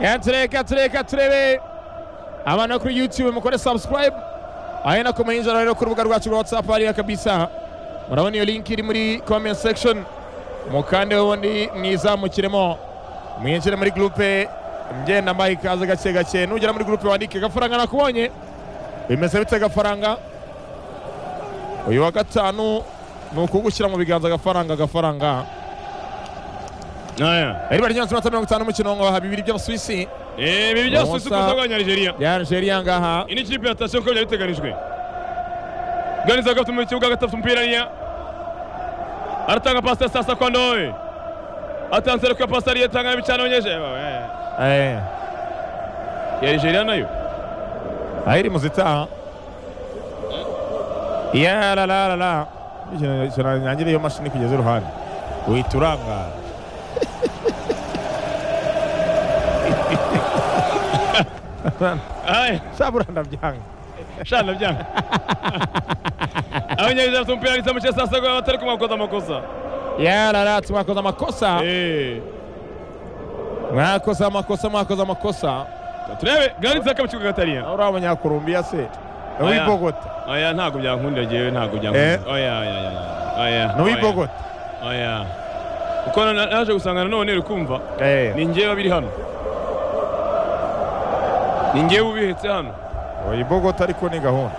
yatureka tureka turebe abana kuri yutube mukore sabusikarayibu ayo nako muyinjira rero ku rubuga rwacu rwa watsapu hariya kabisa murabona iyo linki iri muri komenti sekishoni mukande wundi mwizamukiremo mwinjire muri gurupe ngenda mbaye ikaze gake gake nugera muri gurupe wandike gafaranga nakubonye bimeze bite gafaranga uyu wa gatanu ni ukugushyira mu biganza agafaranga agafaranga riba ryanditse amanota mirongo itanu mu kirongo haba bibiri by'abasuwisi ibi byose uzi ko usabwa nyarigeria ya Algeria ngaha iyi ni ikipe ya sitasiyo nk'uko byari biteganijwe ganiza agafite mu kibuga agatafite umupira niya aratanga pasi ya sasa kwa ndowe atanze ariko pasi ariyo atanga n'ibicana abanyeje Eh, ya nigeria nayo aho iri mu zitaha ya la la la la ikintu kirangire iyo mashini kugeza iruhande uhita urangara Aya, sabura ndabyanga shana byanga abanyeje bafite umupira ndetse mu cya sasa kwa batari kumwakoza amakosa ya la la twakoze amakosa Eh, mwakoze amakosa mwakoze amakosa turebe ganiza akaba ikibuga gatariya uriya munyakolombiya se Oya. n'uwibogota oya ntabwo byankundira jewe ntabwo byankundira oya oya oya oya n'uwibogota oya kuko na- naje gusangana none uri kumva ni njyewe biri hano ni njyewe ubihetse hano uyibogota ariko ni gahunda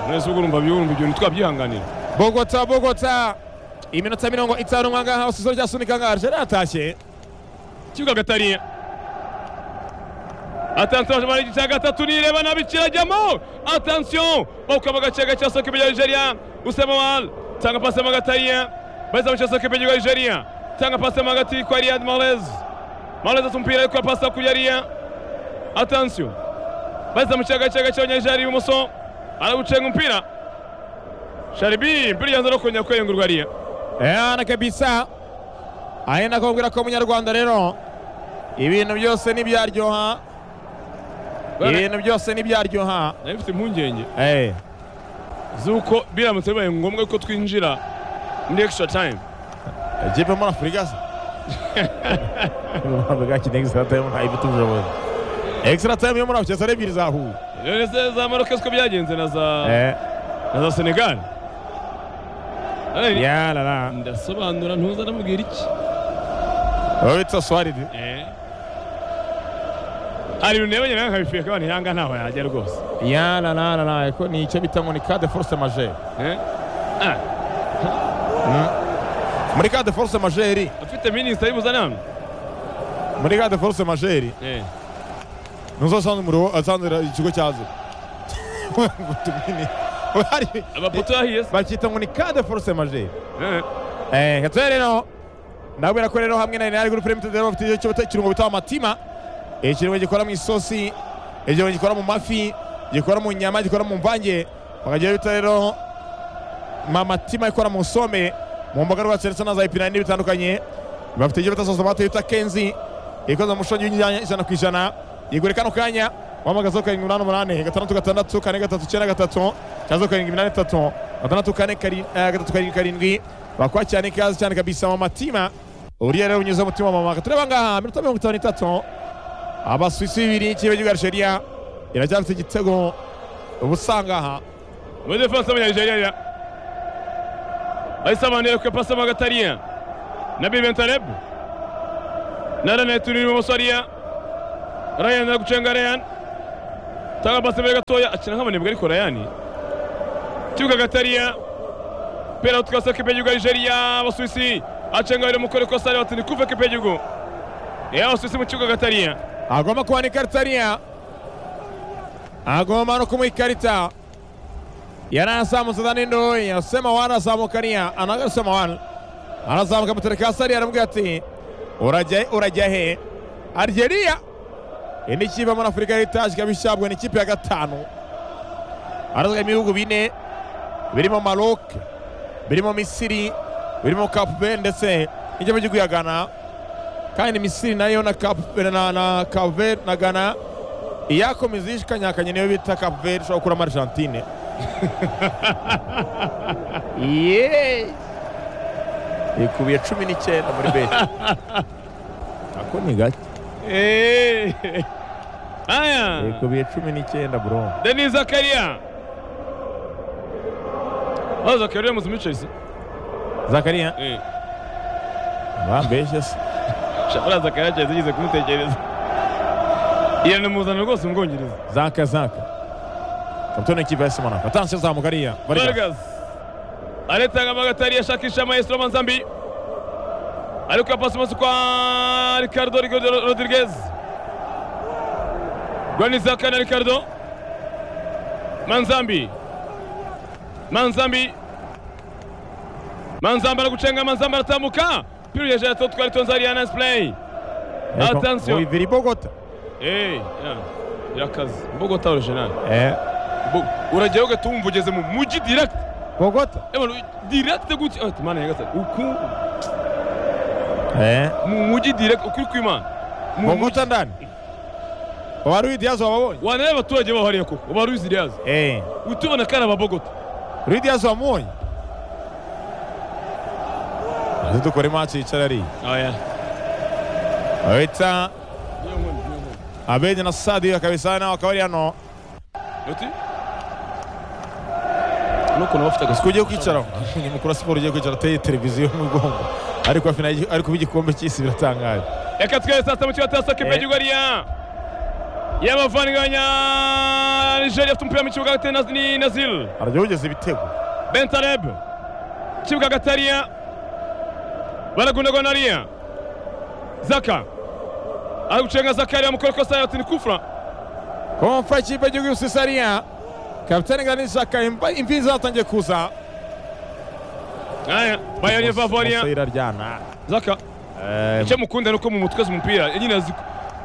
mwese ubwo urumva byurumva ibyo ntitwabyihanganira bogota bogota iminota mirongo itanu mwangaha usizo rya sunika nka arjeri atashye kibuga gatariya atansiyo aje mara cya gatatu nireba nabi kirajyamo atansiyo bakaba gace gace soke ibyo Nigeria usema mal tanga pasi mu gatariya bahise bamuca soke ibyo Nigeria tanga pasi mu gati kwa Riyad Mahrez Mahrez asa umupira ariko pasi kuri Riyad atansiyo bahise bamuca gace gace Nigeria ibumoso arawucenga umupira Sharibi mpira yanze no kongera kwiyungurwa Riyad yana kabisa ahe nakubwira ko munyarwanda rero ibintu byose ntibyaryoha ibintu byose ntibyaryoha nari mfite impungenge Eh, z'uko biramutse bibaye ngombwa ko twinjira muri extra time ikipe muri afurika se bwa kinegi sitatayo ntayo ifite ubushobozi ekisitara tayimu yo muri afurika ari ebyiri zahuye rero se za maroke siko byagenze na za Eh, na za senegal Ay, ya la la ndasobanura ntuza namubwira iki uwo bita swaridi hari ibintu nebanye nawe nkabifiye akaba ntihanga ntaho yajya rwose ya la la la la ko ni icyo bita ngo ni kade foruse majeri Eh? Ah, muri kade foruse majeri afite minisita y'ubuzanama muri kade foruse majeri ntuzo asanze umuriro asanze ikigo cya zero ngo tumenye hari amapoto yahiye se bakita ngo ni kade foruse majeri Eh, eh gatwe rero ndabwira ko rero hamwe na Real Group Limited rero bafite icyo bita ikirungo bita amatima Eh, ikirungo gikora mu isosi ikirungo gikora mu mafi gikora mu nyama gikora mu mvange bakagira bita rero mamatima ikora mu some mu mboga rwatsi ndetse na za epinari bitandukanye bafite icyo bita sosi bata bita kenzi ikoze mu mushongi w'inyanya ijana ku ijana igure kano kanya wamagaza karindwi umunani umunani gatandatu gatandatu kane gatatu icyenda gatatu cyangwa karindwi iminani itatu gatandatu kane kari- eh, gatatu karindwi karindwi bakwa cyane ikaze cyane kabisa mu matima uriya rero unyuze umutima wa mama tureba ngaha minota mirongo itanu n'itatu abasuwisi bibiri ikipe y'igihugu Algeria iracyafite igitego ubusanga aha muri defanse y'abanyanigeriya bahise abanira ku ipasi y'amagatariya na bibentarebu na ranete uri ibumoso ariya rayani ari gucenga rayani tanga pasi imbere gatoya akina nk'amanebwe ariko rayani kibuga gatariya pera tukasa kipe y'igihugu ya nigeriya abasuwisi acenga biri mukore kosa ari batini kuva kipe y'igihugu ya abasuwisi mu kibuga gatariya agomba kuba ni ikarita ariya agomba no kumuha ikarita yaranazamutse azanindoye yasema wani azamuka ariya anagasema wani arazamuka amutereka hasi ariya aramubwira ati urajya urajya he arigeriya iyi ni ikipe muri afurika y'itaje ikaba ishyabwe ni ikipe ya gatanu harazwa ibihugu bine birimo marok birimo misiri birimo kapuve ndetse n'igihugu cy'igihugu ya gana kandi misiri nayo na Cape- na- na kapuver na gana iyakomeza ishikanyakanye niyo bita kapuver ushobora gukuramo argentine Yes. ikubiye cumi n'icyenda muri beti ko ni gake Eh. Haya. yego biye cumi n'icyenda bro Denis Zakaria. Oh, Zakaria muzimichezi. zakariya Eh. bambeshye se Shabara Zakaria cyazigeze kumutekereza. Iyo ni muzana rwose umwongereza. zaka zaka kapitene w'ikipe ya simonaka atansiyo zamugariya bariga Vargas. Aletanga Magatari ashakisha Maestro Manzambi. Alikuwa pasi masu kwa Ricardo Rigo- Rodriguez. Gwanizaka na Ricardo. Manzambi. Manzambi. Manzambi anakuchenga Manzambi anatambuka. Piru ya Jato twari tonza ari Anas play. Ariko Atansiyo. Wivira i Bogota Eh, ya. Yakazi. Bogota original. eh Bo- Urajyayo ugatumva ugeze mu mujyi direct. Bogota Ebano direct gutya ati mana nyagasani uku eh mu mujyi direct ukuri kw'Imana Mu mujyi. Bogota ndani wari widiyazo wababonye wana y'abaturage baho hariya koko uba ruzi ryazo eh utubona kari ababogota widiyazo wamubonye azi dukora imansi yicara ariya aya bahita abedi na sadi bakabisana nawe akaba ari hano uti n'ukuntu bafite siko ugiye kwicaraho umunyamakuru wa siporo ugiye kwicara ateye televiziyo mu mugongo ariko hafi na- ariko igikombe cy'isi biratangaje reka twere saa sita mu kibazo saa Eh. kipe y'igihugu ariya y'abavanganya nigeria afite umupira mu kibuga hagati na- ni nazil aragerageje ibitego bentaleb kibuga hagati hariya baragundagona hariya zaka ari gucenga zaka hariya mukore kosa yatini kufra komfa ikipe y'igihugu y'ubusisariya kapitani gani zaka imva- imvi zatangiye kuza aya bayani Musa vavariya iraryana zaka Eh, icyo mukunda ni uko mu mutwe azi umupira nyine azi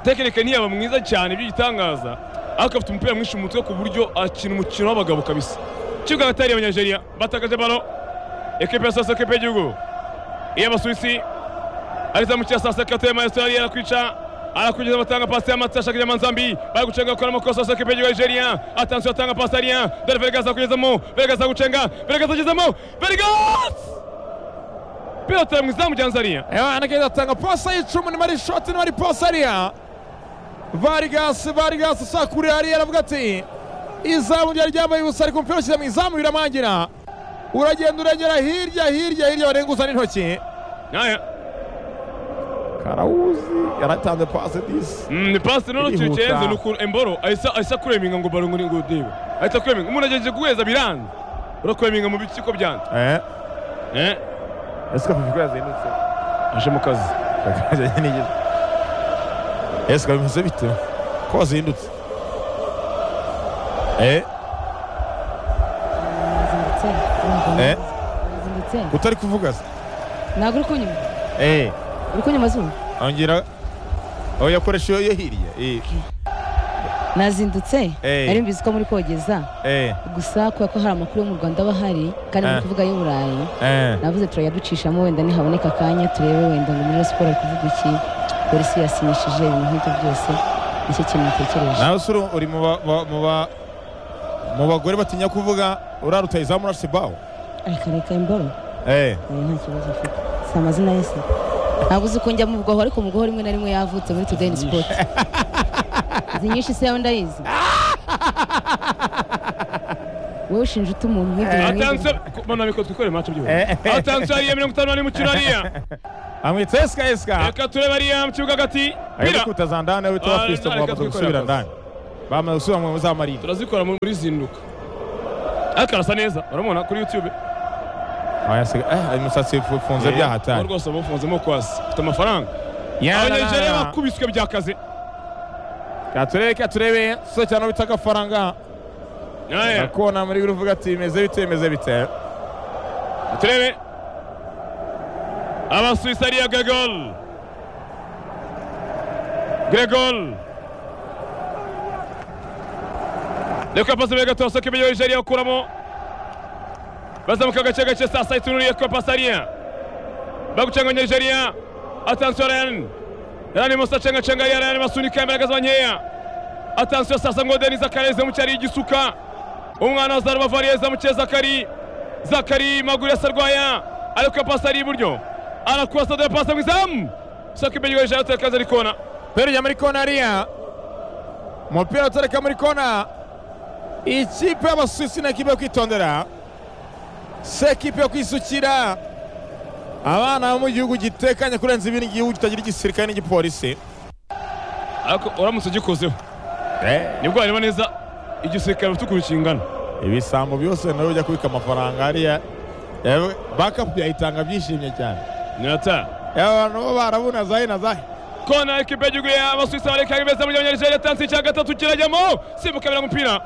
tekinike ntiyaba mwiza cyane by'igitangaza ariko afite umupira mwinshi mu mutwe ku buryo akina umukino w'abagabo kabisa kibuga agatari abanyageria batakaje balo ekipe ya sasa ekipe y'igihugu iy'abasuwisi ariza mu cya sasa kateye maestro yari arakwica arakugeza batanga pasi y'amata ashakira manzambi bari gucenga gukora amakosa sasa ekipe y'igihugu ya nigeria atansiyo atanga pasi ariya dore veregas akugezamo veregas agucenga veregas agezemo veregas pilota mwiza mujyanza ariya ewa anagenda atanga posa y'icumu nimari shoti nimari posa ariya varigasi varigasi sakurira hariya aravuga ati izamu ryari ryambaye ubusa ariko umupira ushyira mu izamu biramangira uragenda uragera hirya hirya hirya barenguza n'intoki aya karawuzi yaratanze pasi disi Mm, ni pasi nono Irihuta. kirenze ni ukuntu emboro ahise ahise akureminga ngo barongo ni ngo deba ahita akureminga umuntu agejeje guheza biranze urakweminga mu biki ko byanze eh eh ese kafifi yazindutse aje mu kazi kakaje nigeze ese kabimeze bite ko wazindutse eh Yazindutse. Eh? Yazindutse. utari kuvuga se ntabwo uri kunyuma eh uri kunyuma zuba ongera aho yakoresha iyo yo hirya eh nazindutse Eh. nari mbizi ko muri kogeza eh gusa kubera ko hari amakuru yo mu rwanda aba ahari kandi Eh. muri kuvuga ay'i burayi eh navuze turayaducishamo wenda nihaboneka akanya turebe wenda ngo muri siporo ari kuvuga iki polisi yasinyishije ibintu nk'ibyo byose nicyo kintu natekereje nawe se uri mu ba- ba- mu ba- mu bagore batinya kuvuga uriya rutayizamu na sibaho reka reka imboro eh oya nta kibazo afite si amazina ye se ntabwo uzi ko njya mu bwoho ariko mu bwoho rimwe na rimwe yavutse muri today in sport izi nyinshi se yawe ndayizi wowe ushinja uta umuntu nk'ibyo bintu nk'ibyo. atanse mbona biko twikore match Eh. byose atanse ariya mirongo itanu n'ane mu kino ariya amwitse esika esika reka turebe ariya mu kibuga hagati ari bira kutaza ndani we witwa Ah, Fiston reka bamaze gusubira twikorera ndani bamaze gusubira mu za marine turazikora muri zinduka ariko arasa neza uramubona kuri youtube aya se eh imisatsi ifunze Eh, byahatari rwose bafunzemo kwasi ufite amafaranga abanyageria bakubiswe byakaze katurebe katurebe so cyane bita agafaranga aya nakona muri biri uvuga ati bimeze bite bimeze bite turebe abasuwisi ariya gagol gregol reka pasi mbere gato basohoka ibyo nigeria bakuramo bazamuka agace gace saa sita itunuriye ko pasi ariya bagucenga nigeria atansiyo ryan ryan musa cenga cenga ya ryan basunika imbaraga za nkeya atansiyo sasa ngo deni zakareze mu cyari igisuka umwana wa zaruba variye zamukiye zakari zakari maguru yasarwaya ariko pasi ari iburyo arakurasa dore pasi mu izamu sako imbere y'igorejeri atakaza ari kona Pele ujya muri kona hariya umupira utareka muri kona ikipe y'abasusi ni ekipe yo kwitondera si ekipe yo kwisukira abana bo mu gihugu gitekanye kurenza ibindi gihugu kitagira igisirikare n'igipolisi ariko uramutse ugikozeho nibwo wareba neza igisirikare ufite ukuntu kingana ibisambo byose nawe ujya kubika amafaranga hariya Yewe, bakapu yayitanga byishimye cyane nirata Yewe, abantu bo barabona zahe na zahe kona ekipe y'igihugu y'abasuwisi abareka beza mu gihe abanyarwanda yatanze icya gatatu kirajyamo simbuka bira umupira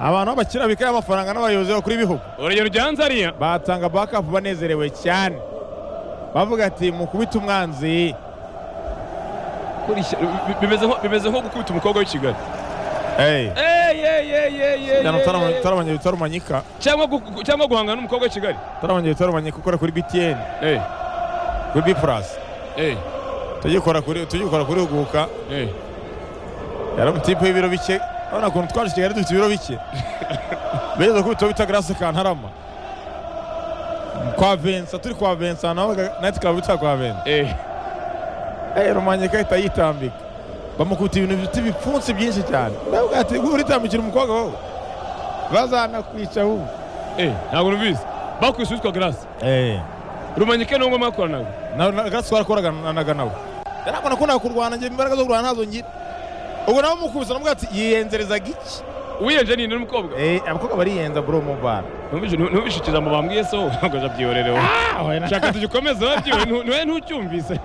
abantu bakira bikaye amafaranga n'abayobozi bakuru b'ibihugu urugero ujyanze hariya batanga bakapu banezerewe cyane bavuga ati mukubita umwanzi Kurishya- bi- bimeze nko- bimeze nko gukubita umukobwa w'i kigali Hey, Ey, ey, ey, ey, ey, jana ey, utarama- ey. utaramanya bitarumanyika cyangwa gu- gu- cyangwa guhangana n'umukobwa w'i kigali utaramanya bitarumanyika ukora kuri btn Ey, kuri b plus ey, tugikora kuri tugikora kuri huguka ey. yari umutipe w'ibiro bike urabona ukuntu twaje i kigali dufite ibiro bike bigeze kubitaho bita garase kantarama kwa vensa turi kwa vensa naho nayiti klabu yitwa kwa vensa Ey. Eh, rumanyika ahita yitambika bamukubita ibintu bifite ibipfunsi byinshi cyane ndavuga ati "Gwe uritambikira umukobwa wowe bazanakwica ubu Ey, ntabwo numvise bakwishe witwa garasi rumanyike ni ngoma yakora nawe gasi warakoraga na- naga nawe yarabona ko nakurwana njye imbaraga zo kurwana ntazo ngira ubwo nawe mukubise namuga ati yiyenzerezaga iki wiyenje ni n'umukobwa Eh, abakobwa bariyenza bro mu bara Numvise- nu- numvise ikigambo bambwiye so ntabwo jabyiyorere wowe shaka tugikomeze wabyiwe nu- nuwe ntucyumvise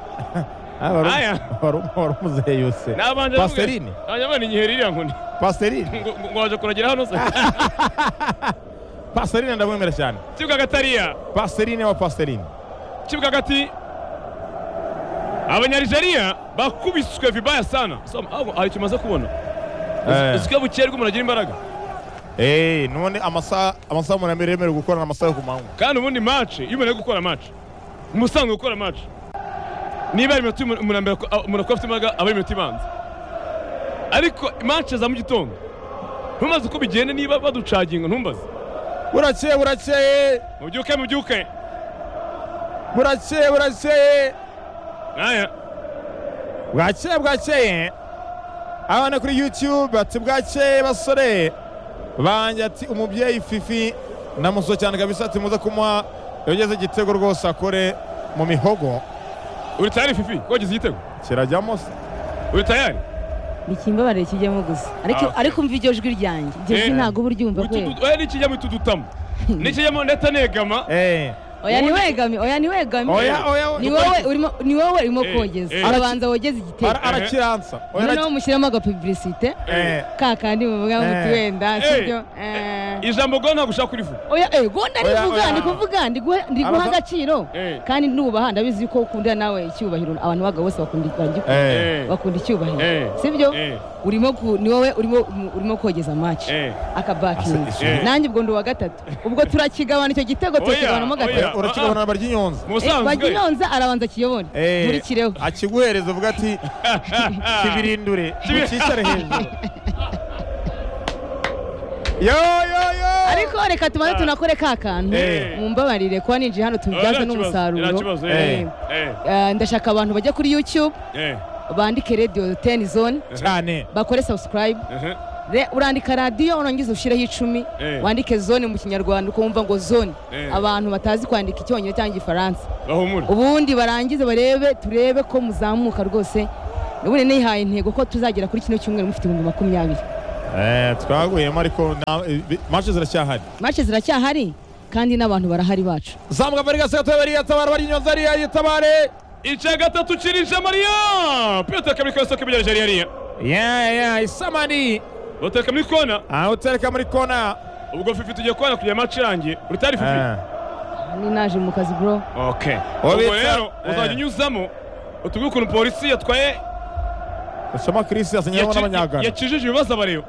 Ah, wari- Aya. wari wari umuzehe yose nabanje Pasiterine. hanyuma ni igihe ririya nkoni paserine ngo ngo waje kuragira hano se paserine ndamwemera cyane kibuga gatariya paserine wa paserine kibuga gati abanyarigeria bakubiswe vibaya sana So, aho hari icyo umaze kubona Eh. uziko bukeye rw'umuntu agira imbaraga Eh, none amasaha amasaha umuntu yemerewe yemerewe gukorana amasaha yo ku manywa kandi ubundi mace iyo umuntu ari gukora mace umusanzwe gukora mace niba ari iminota umuntu umuntu ambere- umuntu akora afite imbaraga aba ari iminota ibanza ariko mace za mu gitondo ntumaze uko bigenda niba baducaginga ntumbaze burakeye burakeye mubyuke mubyuke burakeye burakeye aya bwakeye bwakeye abana kuri youtube ati bwakeye basore banjye ati umubyeyi fifi namuso cyane kabisa ati muze kumuha yageze igitego rwose akore mu mihogo uri tayari fifi ko wagize igitego kirajyamo se uri tayari bikimbabare kijyamo gusa ariko Ah, okay. ariko umva iryo jwi ryanjye iryo jwi Eh. ntabwo uba uryumva kweli Utudu- oya n'ikijyamo itudutamo n'ikijyamo ndetse negama eh oya niwegame oya niwegame Oya, oya, oya. ni wowe urimo ni wowe urimo Eh, kogeza eh. arabanza wogeze igitego ara- arakiransa oya, noneho araki- mushyiramo agapubilisite eh ka kandi muvuga ngo Eh. muti wenda sibyo Eh. ijambo ngo ntabwo ushaka kurivuga oya eh gonda Oya, ndivuga oya. ndi kuvuga ndi guha- ndi guha Araba- agaciro Eh. kandi nubaha ndabizi ko ukunda nawe icyubahiro abantu b'abagabo bose bakunda bagikunda- eh Eh, bakunda Eh. icyubahiro sibyo eh, urimo ku- ni wowe urimo urimo kogeza match eh. akabakinga Asa- Eh. nanjye ubwo ndi uwa gatatu ubwo turakigabana icyo gitego Oya, turakigabanamo oya. Oya, gatatu urakigabana barya inyonza musanzwe baginyonza arabanza kiyobone Eh, nkurikireho akiguhereza uvuga ati kibirindure Kibi- ukicare hejuru yo yo yo ariko reka tumaze Ah. tunakore ka kantu Eh. mumbabarire kuba ninjiye hano tubibyaze Nta n'umusaruro kibazo, nta kibazo, Eh. eh, eh, Eh, ndashaka abantu bajya kuri youtube eh, bandike radio ten zone cyane bakore subscribe eh, Re- urandika radiyo urangiza ushyireho icumi Eh. wandike zone mu kinyarwanda ukumva ngo zone Eh. abantu batazi kwandika icyongereza cyangwa igifaransa bahumure ubundi barangize barebe turebe ko muzamuka rwose ubundi nihaye intego ko tuzagera kuri kino cyumweru mufite ibihumbi makumyabiri eh twaguyemo ariko mace ziracyahari mace ziracyahari kandi n'abantu barahari bacu zamuka bari gasata bari yatabara bari inyonza ari yitabare icya gatatu kirije mariya piyoteka muri kose kibijya nigeria ariya ya ya isamani bateka muri kona aho utereka muri kona ubwo fifi tugiye kubona kugera maci irangiye uri tayari fifi ni naje mu kazi bro okay ubwo Wabitsa- rero eh. uzajya unyuzamo utubwire ukuntu polisi yatwaye usoma chris yasinyeho yaci- n'abanyagana yakijije ibibazo abareba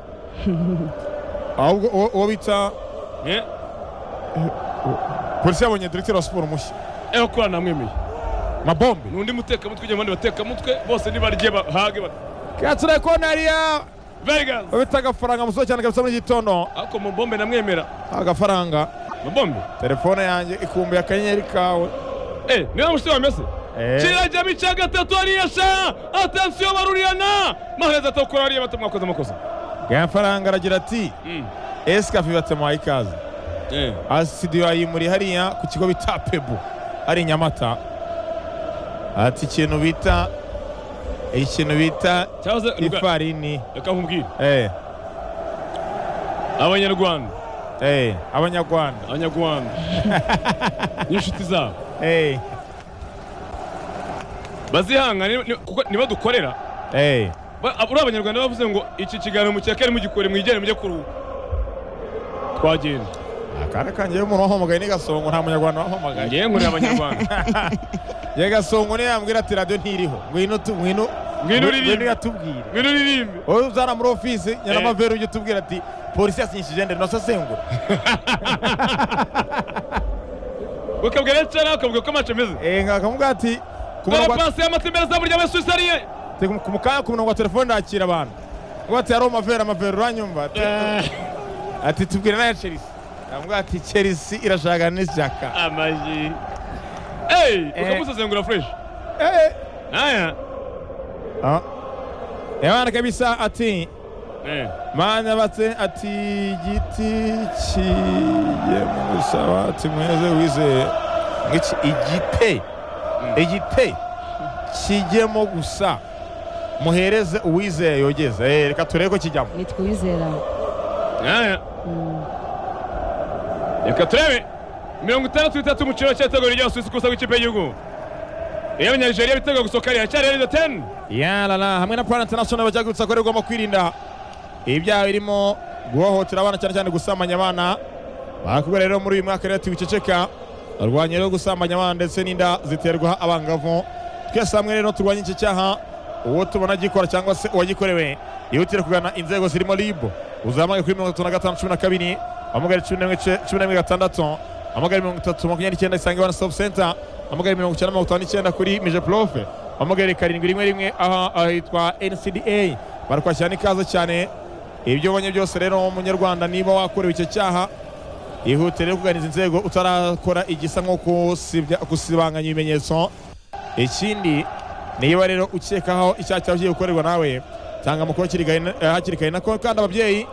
ahubwo uwo- uwo bita Eh, polisi yabonye diregiteri wa siporo mushya eho kora namwemeye mabombe ni undi mutekamutwe ujya mu bandi batekamutwe bose nibarye bahage ba- katire kona hariya vegas bita agafaranga musozo cyane kabisa mu gitondo ako mubombe namwemera agafaranga mubombe telefone yanjye ikumbuye akanyenyeri kawe Eh, niba mushite wawe mese kirajyamo icya gatatu ariyasha atansiyo barurirana mahereza atakura hariya bata mwakoze amakosa gafaranga aragira ati esikafi batemuhaye ikaze asitidiyo yayimuriye hariya ku kigo bita pebu hari i nyamata ati ikintu bita ikintu bita cyangwa se reka- ifarini reka nkubwire eh, abanyarwanda eh, abanyarwanda abanyarwanda n'inshuti zabo eh, bazihangane ni- kuko nibadukorera eh, Ba- uriya abanyarwanda bavuze ngo iki kiganiro mukekere mugikore mwijyane mujye kuruhuka twagenda akana kanjye umuntu wahamagaye ni gasongo nta munyarwanda wahamagaye ngewe nkorera abanyarwanda ye gasongo niyo yambwira ati radiyo ntiriho ngwino tu- ngwino Ngwino uririmbe. yatubwire ngwino uririmbe wowe uzana muri ofisi Eh. nyanamavera ujye utubwira ati polisi yasinyishije ndende nasasengura ukabwira cyane ukabwira uko amacu ameze Eh, nkakamubwira ati ku dore murongo wa- pasi y'amatsembere azamurya muri suwisariye te- ku mukanya ku murongo wa telefone ndakira abantu ngo ati yari amavera amavera uranyumva Ati- ati tubwire n'aya Chelsea nkamubwira ati Chelsea irashaka n'ishyaka amaji eyi Eh. ukamusesengura fureshi eh aya Ah. Ebana kabisa ati Eh. mana batse ati igiti kigiye musaba ati mweze wizeye ngiki igite igite kijyemo gusa muhereze uwizeye yogeze Eh, reka turebe ko kijyamo nitwizera aya reka turebe mirongo itandatu n'itatu mu kiriro cy'itego rya suwisi ku isaha y'ikipe y'igihugu iy'abanyanijeriya bitega gusohoka riracyari arido teni yarara hamwe na plan international bajya gusa ko rigomba kwirinda ibyaha birimo guhohotera abana cyane cyane gusambanya abana bakubwa rero muri uyu mwaka rero ati wiceceka barwanya rero gusambanya abana ndetse n'inda ziterwa abangavu twese hamwe rero turwanye iki cyaha uwo tubona gikora cyangwa se uwagikorewe yihutire kugana inzego zirimo rib uzahamagare kuri mirongo itatu na gatanu cumi na kabiri hamagare cumi n'imwe ce- cumi n'imwe gatandatu hamagare mirongo itatu makumyabiri n'icyenda isange wana stop center hamagare mirongo icyenda mirongo itanu n'icyenda kuri mije profe hamagare karindwi rimwe rimwe aha ahitwa ncda barakwakira n'ikaze cyane ibyo ubonye byose rero munyarwanda niba wakorewe icyo cyaha ihutire rero kuganiza inzego utarakora igisa nko kusibya- gusibanganya ibimenyetso ikindi niba rero ukekaho icyaha cyawe kigiye gukorerwa nawe tanga amakuru hakiri kare na- eh, hakiri kare nako kandi ababyeyi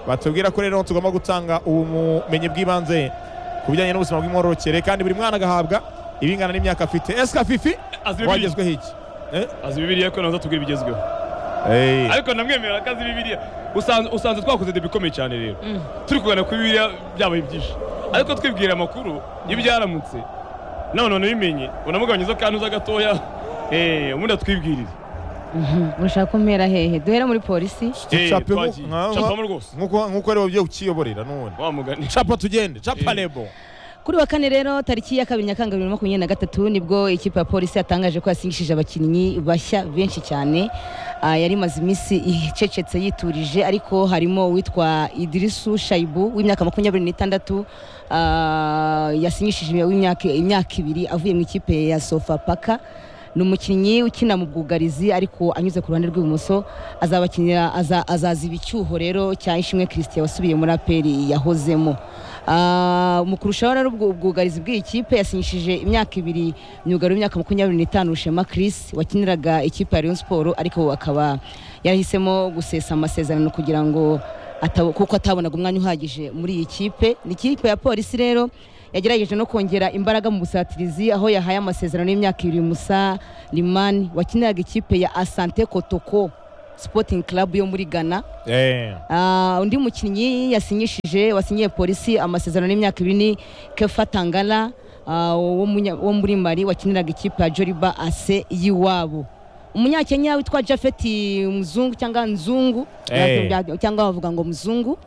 batubwira ko rero tugomba gutanga ubumenyi bw'ibanze ku bijyanye n'ubuzima bw'imyororokere kandi buri mwana agahabwa ibingana n'imyaka afite esika fifi azi bibiri wagezweho iki Eh? azi bibiriya ko nazo tubwira ibigezweho Eh. ariko namwemerera ko azi bibiriya usanze usanze twakoze debi ikomeye cyane rero Mm. turi kugana ku bibiriya byabaye byinshi ariko twibwira amakuru y'ibyaramutse nawe none ubimenye unamugabanyiriza akantuza gatoya eh, ubundi atwibwirire mushaka kumpera hehe duhere muri polisi Eh, Capemo- twagiye. nka- Capamo rwose nkuko nkuko aribo byo ukiyoborera n'ubundi wa mugani capa tugende capa Eh. lebo kuri wa kane rero tariki ya kabiri nyakanga bibiri na makumyabiri na gatatu nibwo ikipe ya polisi yatangaje ko yasinyishije abakinnyi bashya benshi cyane Ah, yari imaze iminsi icecetse yiturije ariko harimo uwitwa idirisu shayibu w'imyaka makumyabiri n'itandatu ah, yasinyishije w'imyaka- imyaka ibiri avuye mu ikipe ya sofapaka ni umukinnyi ukina mu bwugarizi ariko anyuze ku ruhande rw'ibumoso azabakinira aza- azaziba icyuho rero cya ishimwe christian wasubiye muri aperi yahozemo Ah, mu kurushaho rero ubwo- ubwugarizi bw'iyi kipe yasinyishije imyaka ibiri myugariro w'imyaka makumyabiri n'itanu rushema chris wakiniraga ikipe ya rayon siporo ariko akaba yarahisemo gusesa amasezerano kugira ngo atabo- kuko atabonaga umwanya uhagije muri iyi kipe ni ikipe ya polisi rero yagerageje no kongera imbaraga mu busatirizi aho yahaye amasezerano y'imyaka ibiri Musa Limani wakiniraga ikipe ya Asante Kotoko Sporting Club yo muri Ghana Eh. Ah, undi mukinnyi yasinyishije wasinyiye polisi amasezerano y'imyaka ibiri ni Kefa Tangala ah, wo munya- wo muri Mali wakiniraga ikipe ya Joliba AC y'iwabo umunyakenya witwa Jafet Mzungu cyangwa Nzungu Eh. cyangwa bavuga ngo Mzungu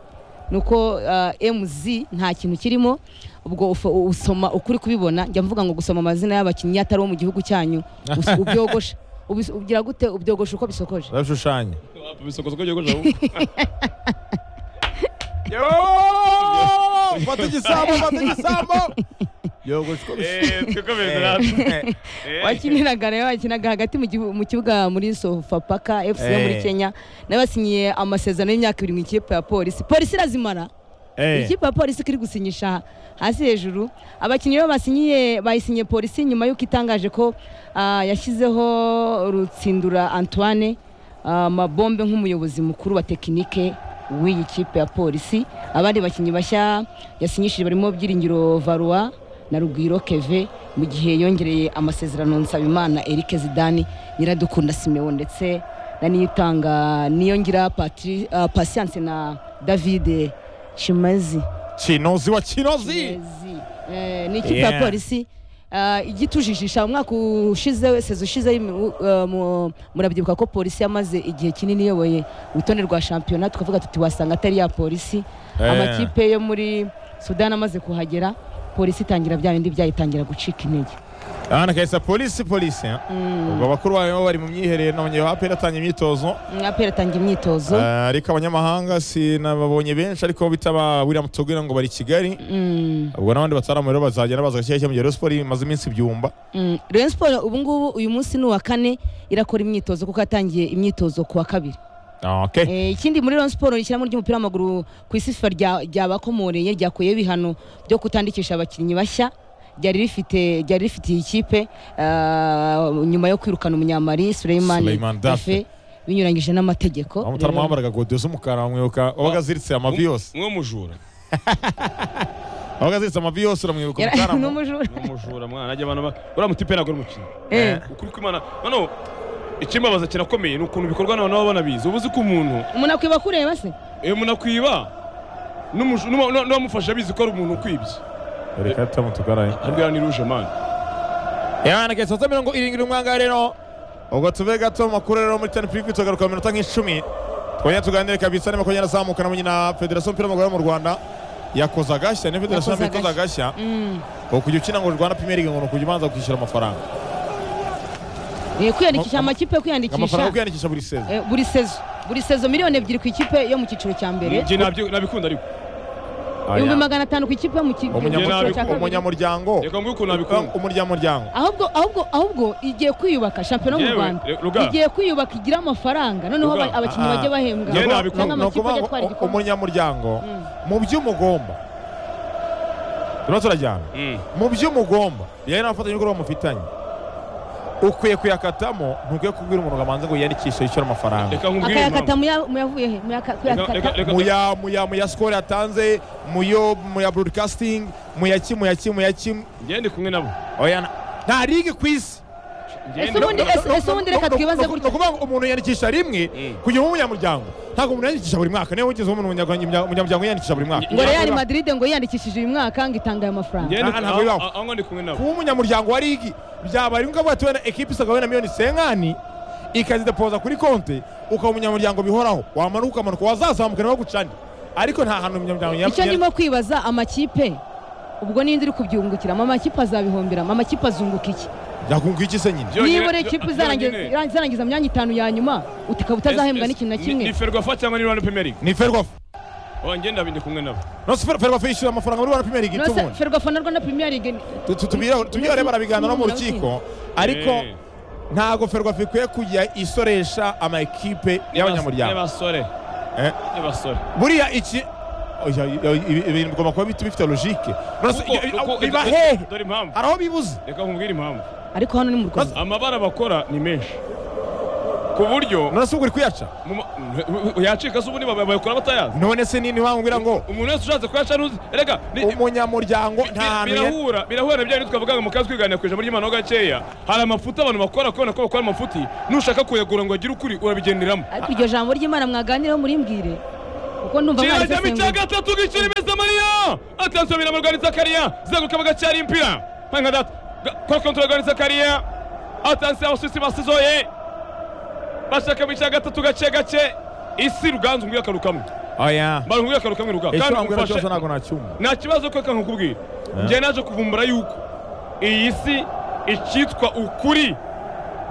nuko uh, MZ nta kintu kirimo ubwo ufa- usoma ukuri kubibona njya mvuga ngo gusoma amazina y'abakinnyi atari wo mu gihugu cyanyu us- ubyogosha Ubis- ugira gute ubyogosha uko bisokoje babishushanya bisokozo ko gihe fata igisambo fata igisambo yogosha uko bishushanya wakiniraga rero wakinaga hagati mu gihu- mu kibuga muri sofapaka fc yo muri Eh. kenya nawe yasinyiye amasezerano y'imyaka ibiri mu ikipe ya polisi polisi irazimara Eh. ikipe ya polisi iri gusinyisha hasi hejuru abakinnyi bo basinyiye bayisinyiye polisi nyuma y'uko itangaje ko ah, yashyizeho rutsindura antoine ah, mabombe nk'umuyobozi mukuru wa tekinike w'iyi kipe ya polisi abandi bakinnyi bashya yasinyishije barimo byiringiro varua na rugwiro keve mu gihe yongereye amasezerano nsabimana eric zidani nyiradukunda simewo ndetse na niyitanga niyongira Patri- ah, patience na david shimazi kinozi wa kinozi Yes. Eh, ni ikipe ya Yeah. polisi uh, igitujijisha umwaka ushize seza ushize uh, mu- murabyibuka ko polisi yamaze igihe kinini iyoboye urutonde rwa shampiyona tukavuga tuti wasanga atari ya polisi Eh. amakipe yo muri sudani amaze kuhagera polisi itangira bya bindi byayitangira gucika intege ahana kahise polisi polisi eh? ubwo abakuru bayo bari mu myiherero nabonye aperi atanga imyitozo apera atangira imyitozo Eh, ariko abanyamahanga sinababonye benshi ariko bitaba William Tugwira ngo bari i Kigali Mm, ubwo n'abandi bataramu rero bazagenda baza gashyashya mu gihe Rayon Sports imaze iminsi ibyumba mm. Rayon Sports ubu ngubu uyu munsi ni uwa kane irakora imyitozo kuko yatangiye imyitozo ku wa kabiri Ah, okay. Eh, ikindi muri Rayon Sports ishyirahamwe ry'umupira w'amaguru ku isi FIFA rya- ryabakomoreye ryakuyeho ibihano byo kutandikisha abakinnyi bashya ryari rifite ryari rifitiye ikipe ah, nyuma yo kwirukana umunyamari Suleiman Suleiman Dafe. Dafe binyuranyije n'amategeko aho mutarama Rero- wambaraga godiyo z'umukara wamwibuka wabaga aziritse amavi yose mw'umujura wabaga aziritse amavi yose uramwibuka Yara- ni mutarama umujura. mw'umujura mwana ajya abantu ba- uriya muti pe nagora umukino Eh, ukuri kw'imana noneho ikimbabaza kirakomeye ni ukuntu bikorwa n'abantu baba banabizi uba uzi ko umuntu umuntu akwiba kureba se eh, umuntu akwiba n'umuju- n'uwa- n'uwa- n'uwamufashe abizi ko ari umuntu ukwibye reka tutamutugaraye abwira ni ruje mani yana kesa za mirongo irindwi n'umwanga rero ubwo tuve gato mu makuru rero muri tani piripi tugaruka mu minota nk'icumi twongera tuganire kabisa niba kongera azamuka na nyina federasiyo y'umupira w'amaguru yo mu rwanda yakoze agashya ni federasiyo Yakoze y'umupira ikoze agashya Mm. ubu kujya ukina ngo rwanda pimeri ngo ni ukujya ubanza kwishyura amafaranga Eh, kwiyandikisha Am- amakipe amafaranga yo kwiyandikisha kwiyandikisha buri sezi eh, buri sezo buri sezo miliyoni ebyiri ku ikipe yo mu cyiciro cya mbere njye nabyo- nabikunda ariko ibihumbi magana atanu ku ikipe yo mu ki- mu cyiciro cya Umunyamuryango- kabiri. umunyamuryango reka nguyu ukuntu nabikunda umunyamuryango ahubwo ahubwo ahubwo igiye kwiyubaka shampiyona mu Yewe, rwanda re- Ruga. igiye kwiyubaka igira amafaranga noneho Ruga, aba- abakinnyi ah, bajye bahembwa Yewe, Nuko- nabikunda. cyangwa ni amakipe ukuvuga ajya ngo atwara u- igikombe umunyamuryango Mm. mu byo umugomba turimo turajyana Mm. mu byo umugomba yari n'abafatanyabikorwa mufitanye ukwiye kuyakatamo ntukwiye kubwira umuntu ngo abanze ngo yiyandikishe yishyure amafaranga reka nkubwire impamvu. akayakata muya- muyavuye he Muyaka- Reka- kuyakata reka- reka- muya muya muya sikoro yatanze muyo muya broadcasting muya ki muya ki muya ki njye ndi kumwe nabo oya na- nta ligi ku isi Njye Ese ndi- ubundi- ese- ese ubundi reka twibaze No- no- no gutya. kuvuga ngo umuntu yiyandikisha rimwe Mm. kugira ngo ube umunyamuryango ntabwo umuntu yiyandikisha buri mwaka niyo wigeze umuntu umunyamuryango yiyandikisha buri mwaka ngo real Reka- madrid ngo yiyandikishije uyu mwaka ngo itange ayo mafaranga njye ndi- Ah, ntabwo bibaho. aho- aho ndi kumwe nabo kuba umunyamuryango wa ligi byaba ari ngombwa tuwe na ekipi isagawe na miliyoni senkani ikazidepoza kuri konti ukaba umunyamuryango bihoraho wamanuka ukamanuka wazazamuka niwe gucani ariko nta hantu umunyamuryango icyo yari- ndimo kwibaza amakipe ubwo n'indi iri kubyungukiramo amakipe azabihombiramo amakipe azunguka iki yakunguka iki se nyine Byonyine- niba uri ikipe byo- izarangiza byonyine. izarangiza mu myanya itanu ya nyuma uti- ukaba utazahembwa Ese- n'ikintu na ni- kimwe ni ferwafa cyangwa ni rwanda pemeri ni ferwafa njye ndabi ndi kumwe nabo nose ferwafa yishyura amafaranga muri rwanda pimeri nose gitubundi ferwafa na rwanda premier league tubyireho rero barabiganira no mu rukiko ariko Eh, ntago ferwafa ikwiye kujya isoresha ama ekipe y'abanyamuryango n'abasore Eh. n'abasore buriya iki oya, oya, ibi- ibintu bigomba kuba bit- bifite logike Nonese Kuko- ibyo- kuko- biba hehe dore impamvu hari aho bibuze reka nkubwire impamvu ariko hano ni mu rwanda amabara bakora ni menshi ku buryo nonese ubwo uri kuyaca mu ma- yacika se ubundi baba- bayakora batayazi none se nini wambwira ngo umuntu wese ushatse kuyaca ntuzi reka ni- umunyamuryango bi- nta hantu ye- birahura birahura na bya bintu twavuga ngo mu kazi kwiganira ku ijambo ry'imana ho gakeya hari amafuti abantu bakora kubona ko bakora amafuti nushaka kuyagura ngo agire ukuri urabigenderamo ariko iryo jambo ry'imana mwaganiraho murimbwire kuko ndumva kirajyamo icya mwarisesengura gatatu gikirimiza mariya atansiyo biramurwanya zakariya zenguruka bagacyara impira nka data kora kontorora rwanya zakariya atansiyo abasusi basizoye bashaka mu icya gatatu gake gake isi ruganzu ngwira akarukamwe oya mbaru ngwira akarukamwe ruga icyo kandi wambwira cyose umufashe ntabwo nacyumva nta kibazo ko kanka nkubwira njye naje kuvumbura yuko iyi si icyitwa ukuri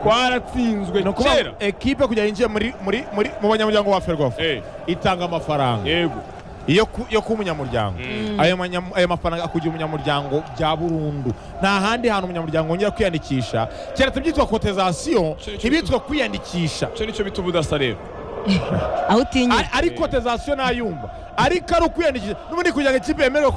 kwaratsinzwe ni ukuvuga kera ngo ekipe kugira yinjiye muri muri muri mu banyamuryango wa ferwafa Eh, itanga amafaranga yego yo ku- yo kuba umunyamuryango ayo manya- ayo mafaranga akugira umunyamuryango bya burundu nta handi hantu umunyamuryango wongera kwiyandikisha keretse byitwa kotizasiyo Icyo- icyo- ntibitwa kwiyandikisha icyo nicyo bita ubudasa rero aho utinyura Ari- ari kotisasiyo ntayumva ariko ari ukwiyandikisha n'ubundi kugira ngo ikipe yemerwe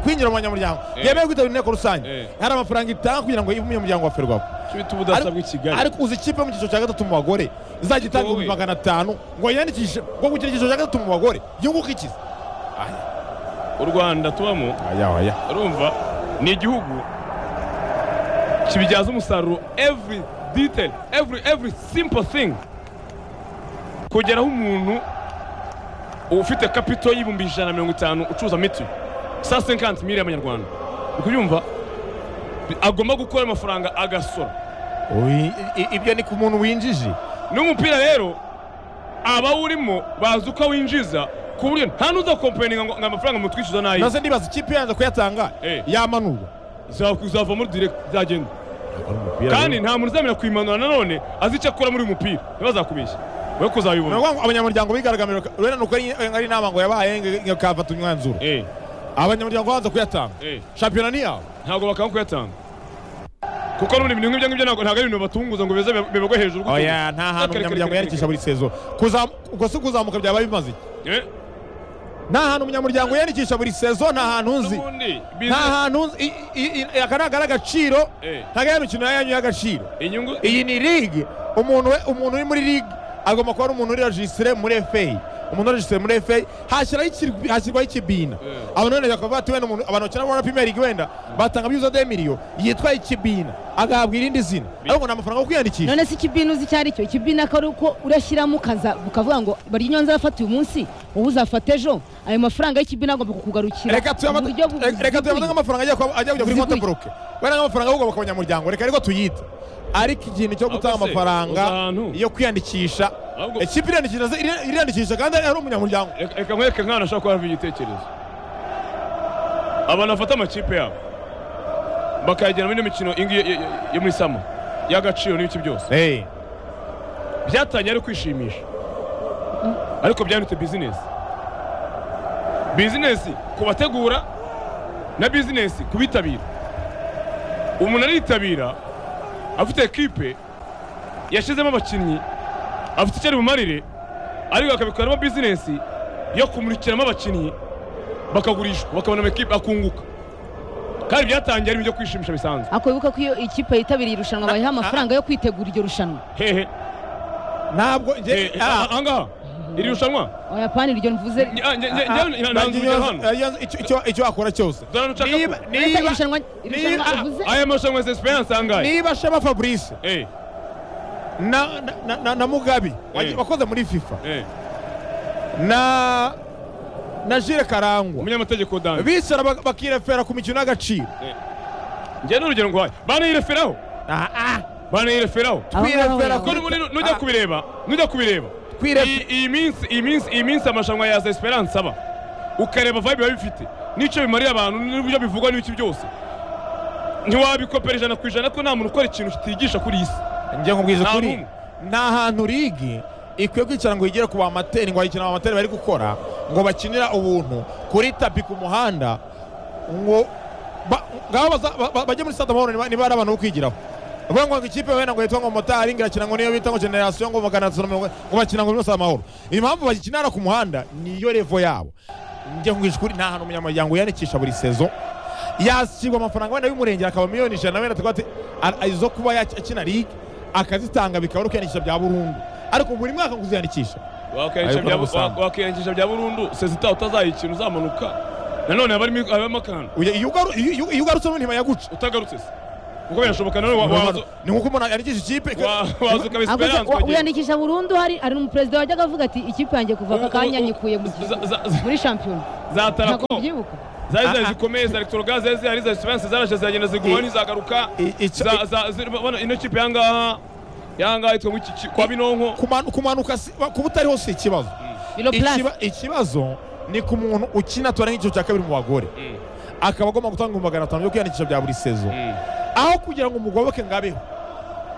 kwinjira mu banyamuryango Eh. yemewe kwitabira inteko rusange Eh. hari amafaranga itanga kugira ngo ibe umunyamuryango wa ferwafa bita ubudasa bw'i Kigali ariko uzi ikipe mu cyiciro cya gatatu mu bagore izajya itanga Wowe. ibihumbi magana atanu ngo yiyandikishe ngo gukina icyiciro cya gatatu mu bagore yunguke iki u Rwanda tubamo aya aya urumva ni igihugu kibibyaza umusaruro every detail every every simple thing kugeraho umuntu ufite kapito y'ibihumbi ijana na mirongo itanu ucuruza miti sa senkanti miri y'amanyarwanda uri kubyumva agomba gukora amafaranga agasora Oyi, i- i- ibyo ni ku muntu winjije n'umupira rero abawurimo bazi uko awinjiza ku buryo nta n'uza kompeninga ngo ngo amafaranga mutwishyuza nayo maze ndibaza ikipe yanze kuyatanga Eh. yamanurwa zavamo direct zagenda kandi kandi nta muntu uzamenya kuyimanura nanone azi icyo akora muri uyu mupira ntibazakubeshye we ni kuzabibona ukuvuga ngo abanyamuryango bigaragambira urabona ni uko ari ari inama ngo yabaye ngo ikafata umwanzuro Eh, abanyamuryango banza kuyatanga eh, shampiyona ni yawe ntabwo bakanga kuyatanga kuko n'ubundi ibintu nk'ibyo ngibyo ntabwo ntabwo ari ibintu batunguza ngo bize bibagwe hejuru gutyo. oya nta hantu Kare, kare, umunyamuryango kare, yiyandikisha buri sezo Kuzamu- ubwo si kuzamuka byaba bimaze iki? Eh, nta hantu umunyamuryango yiyandikisha buri sezo nta hantu nzi n'ubundi nta business- hantu nzi i- i- i- aka ni agaciro Eh. ntabwo ari imikino yanyu y'agaciro inyungu iyi ni ligue umuntu we- umuntu uri muri ligue agomba kuba ari umuntu uri rejisitire muri fei umuntu rejisitire muri fei hashyiraho ikirwi- hashyirwaho ikibina Eh. abantu wenda bakavuga bati wenda umuntu abantu bakina muri premier league wenda batanga byibuze de miliyo yitwa ikibina agahabwa irindi zina ariko nta mafaranga yo kwiyandikisha none se ikibina uzi icyo ari cyo ikibina ko ari uko urashyiramo ukaza ukavuga ngo bari inyonza arafata uyu munsi wowe uzafata ejo ayo mafaranga y'ikibina agomba kukugarukira reka tuyabate mu buryo bu- reka- reka tuyabate buziguye. nk'amafaranga ajya kwa- ajya kujya kuri konti Ziguye. buroke wenda nk'amafaranga ahubwo ku banyamuryango reka ariko tuyite ariko ikintu cyo Ahubwo gutanga se, amafaranga uza ahantu. yo kwiyandikisha Ahubwo- ikipe iriyandikisha iri- iriyandikisha kandi ari umunyamuryango Reka- reka nkwereke nk'ahantu ashobora kuba havamo igitekerezo abantu bafata amakipe yabo bakayajyana muri ino mikino iyi ngiyi yo- yo- yo muri sama y'agaciro n'ibiki byose Eh. byatangiye ari ukwishimisha ariko byanditse bizinesi bizinesi ku bategura na bizinesi ku bitabira umuntu aritabira afite ekipe yashyizemo abakinnyi afite icyo ari bumarire ariko akabikoramo bizinesi yo kumurikiramo abakinnyi bakagurishwa bakabona amakipe akunguka kandi byatangiye ari ibyo kwishimisha bisanzwe ariko wibuka ko iyo ikipe yitabiriye irushanwa bayiha amafaranga yo kwitegura iryo rushanwa hehe ntabwo njye Eh, aha- ahangaha iri rushanwa abayapani iryo mvuze Nge- nge- nge- nge- nta nzu ujya hano. icyo wakora cyose Dore nshaka Niba- ko- Uretse niba irushanwa irushanwa niba- uvuze aya marushanwa ya Esperance angahe niba shema fabrice eh na- na- na- na- na mugabe wagiye- Eh. wakoze muri fifa eh na na jire karangwa umunyamategeko dani bicara bak- bakirefera ku mikino y'agaciro njye n'urugero nguhaye banayireferaho Ah, ah. banayireferaho Aho ngaho kwirefera yawe. ko n'ubundi nu- nujya Ah. kubireba nujya kubireba Kwiref- Iyi- iyi minsi iyi minsi iyi minsi amarushanwa ya Esperance aba ukareba vibe biba bifite n'icyo bimarira abantu n'ibyo bivugwa n'ibiki byose ntiwabikopera ijana ku ijana ko nta muntu ukora ikintu kitigisha kuri iyi si njye nkubwiza Nta ukuri n'umwe. nta hantu ligi ikwiye kwicara ngo yigere ku bamateri ngo bayikina abamateri bari gukora ngo bakinira ubuntu kuri tapi ku muhanda ngo ba- ngaho baza- ba- ba- bajye muri stade amahoro niba niba ari abantu bo kwigiraho bavuga ngo ikipe wenda ngo yitwa ngo motari ngo irakina ngo niyo bita ngo generasiyo ngo magana atatu na mirongo ngo bakina ngo muri stade amahoro impamvu bagikinara ku muhanda niyo revo yabo njye nkubwije ukuri nta hantu umunyamuryango yiyandikisha buri sezo yashyirwa amafaranga wenda y'umurengera akaba miliyoni ijana wenda tuba izo kuba yaki- akina ligue akazitanga bikaba ari kwiyandikisha bya burundu ariko buri mwaka ngo uziyandikisha Wakiyandikisha bya- Ayikora gusambu. wakiyandikisha bya burundu sezita utazayikina uzamanuka nanone haba harimo- habamo akantu Uya- iyo ugaru- iyo- iyo- iyo ugarutse n'undi ntibayaguca utagarutse se kuko birashoboka nanone wa- waza ni nk'uko umuntu yandikisha ikipe wa- waza ukaba Ahubwo se Esperance wa- ukagenda. wiyandikisha burundu hari hari umuperezida wajyaga avuga ati ikipe yanjye kuva aka kanya nyikuye mu gihugu." Za- za- za- muri shampiyona za ntabwo tarako mubyibuka zari Ah, zari ah. zikomeye za electrogas zari zihari za esperance zaraje ziragenda zigumaho I- ntizagaruka i- icyo- Za- za- ziri- bona ino kipe yangaha yangaha yitwa ngo iki- iki- kwa binonko Kumanu- kumanuka si- wa- kuba utariho si ikibazo biro purasi Ikiba- ikibazo ni ku muntu ukina tuwara nk'icyiciro cya kabiri mu bagore Mm, akaba agomba gutanga ibihumbi magana atanu byo kwiyandikisha bya buri sezo mm, aho kugira ngo umugoboke ngo abeho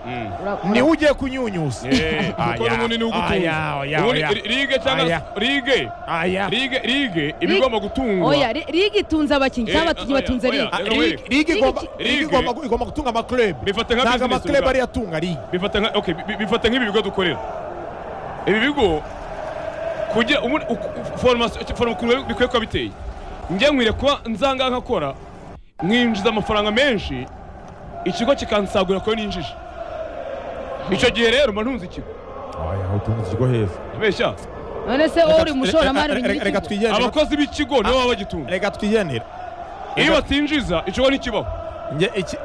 mm. Ura- niwe ugiye kunyunyusa Eh, Aya, umukono aya, munini w'ugutunga oya, ubundi oya. ri- ligue cyangwa Aya. ligue aya ligue ligue iba igomba gutungwa oya ri- rigi itunze abakinnyi cyangwa Eh, abakinnyi oya, batunze oya. rigi Ah, Reka Ligue- were. Ligue igomba- Ligue- Ligue Ligue- igomba igomba gutunga amaklebe Bifata nka ntabwo business amaklebe urumva. ariyo atunga ligue bifata nka okay bi- bi- bifata nk'ibi bigo dukorera ibi bigo kugira ubu- uku- formation foroma ukuntu bikwiye kuba biteye njye nkwiriye kuba nzanga nkakora mwinjiza amafaranga menshi ikigo kikansagura kuyo ninjije icyo gihe rero mba ntunze ikigo oya utunze ikigo heza abeshya none se wowe uri umushoramari Reka- ubigira reka- reka ikigo twigendere abakozi b'ikigo nibo baba bagitunga reka twigendere iyo batinjiza ikigo ntikibaho Njye iki-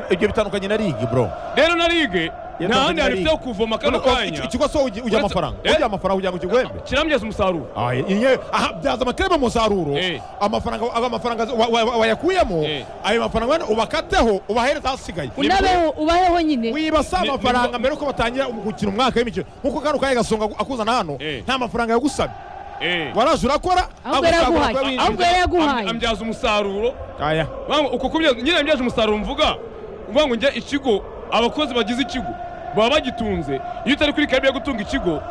ibyo bitandukanye na ligi bro rero na ligue Yatangirira nta handi hantu ligue. ifiteho kuvoma kano Urumva, kanya iki- ikigo so ugi- ujya Uretse- amafaranga Eh? ujya amafaranga kugira ngo kiguhembe kirambyaza umusaruro Aya, inye- aha byaza amakerema umusaruro Eh. amafaranga aba amafaranga wa- wa- wa- wayakuyemo Eh. ayo mafaranga wenda ubakateho ubahereze ahasigaye unabeho ubaheho nyine wiba si ni- amafaranga ni- mbere yuko batangira gukina umwaka w'imikino nk'uko kano kanya gasonga aku- akuzana hano Eh. nta mafaranga yagusabye Eh. waraje urakora ahubwo agusagura yaraguhaye kuba winjije. ahubwo yaraguhaye Am- ambyaza umusaruro Aya. Bamwe uko kubya nyine mbyaje umusaruro mvuga uvuga ngo njye ikigo abakozi bagize ikigo baba bagitunze iyo utari kuri karibu yo gutunga ikigo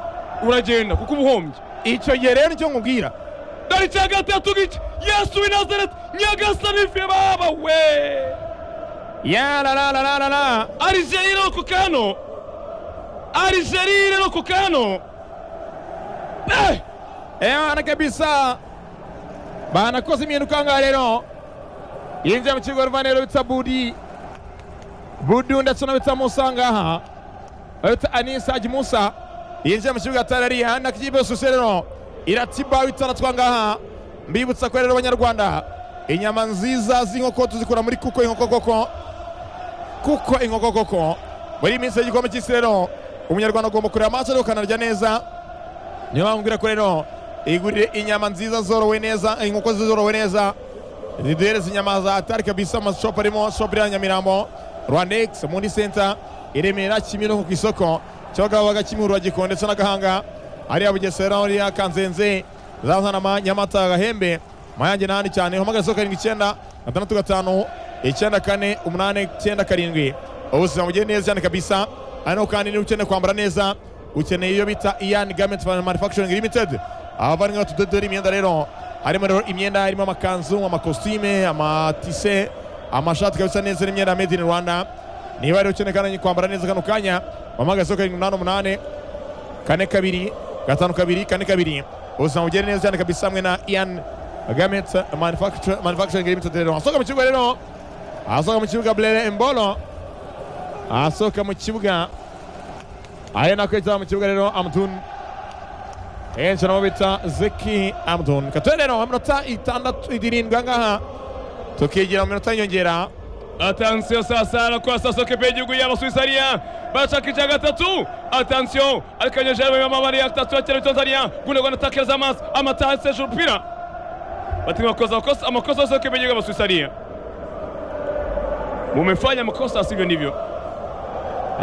uragenda kuko uba uhombye icyo gihe rero nicyo nkubwira dore icya gatatu giki yesu w'i nazareti nyagasani ife baba we yararararara arijeri no ku kano arijeri no ku kano Eh! Ewana kabisa banakoze impinduka ngaha rero yinjiye mu kigo ruvaniro bita budi budu ndetse no bita musa ngaha bita anisa haji musa yinjiye mu kibuga tarariya nakikipe yose rero iratiba bitaratwa ngaha mbibutsa ko rero abanyarwanda inyama nziza z'inkoko tuzikura muri kuko inkoko koko kuko inkoko koko muri iyi minsi y'igikombe cy'isi rero umunyarwanda agomba kureba amaso ariko akanarya neza niyo mpamvu mbwira ko rero igurire inyama nziza zorowe neza inkoko zorowe neza ziduhereza inyama za atari kabisa amashopu arimo shopu iriya nyamirambo rwandex muri senta i remera kimironko ku isoko cyabagabaga kimihurura rwagiko ndetse n'agahanga hariya bugesera hariya kanzenze zazanama nyamata gahembe mayange n'ahandi cyane hamagara isoko karindwi icyenda gatandatu gatanu icyenda kane umunani icyenda karindwi ubuzima bugiye neza cyane kabisa hano kandi niba ukeneye kwambara neza ukeneye iyo bita ian garment manufacturing limited abavandimwe batudodora imyenda rero harimo rero imyenda harimo amakanzu amakositime amatise amashati kabisa neza n'imyenda ya made in rwanda niba rero ukeneye kandi kwambara neza kano kanya wamagazeho karindwi umunani umunani kane kabiri gatanu kabiri kane kabiri ubuzima bugere neza cyane kabisa hamwe na ian garment Manufacture- manufacturing limited rero asohoka mu kibuga rero asohoka mu kibuga blere embolo asohoka mu kibuga aya ni akwita mu kibuga rero amutun henshi nabo bita zeki amutun katuye rero aminota itandatu irindwi ahangaha tukigira mu minota y'inyongera atansiyo sasa nakora sasa kepe y'igihugu y'abasuwisariya barashaka icya gatatu atansiyo ariko nyejeje mu mabari ya gatatu ya cyane tanzania gundo gwanda takereza amaso amataha seje urupira batima bakoze amakosa amakosa yose kepe y'igihugu y'abasuwisariya mumefanya makosa sivyo ndivyo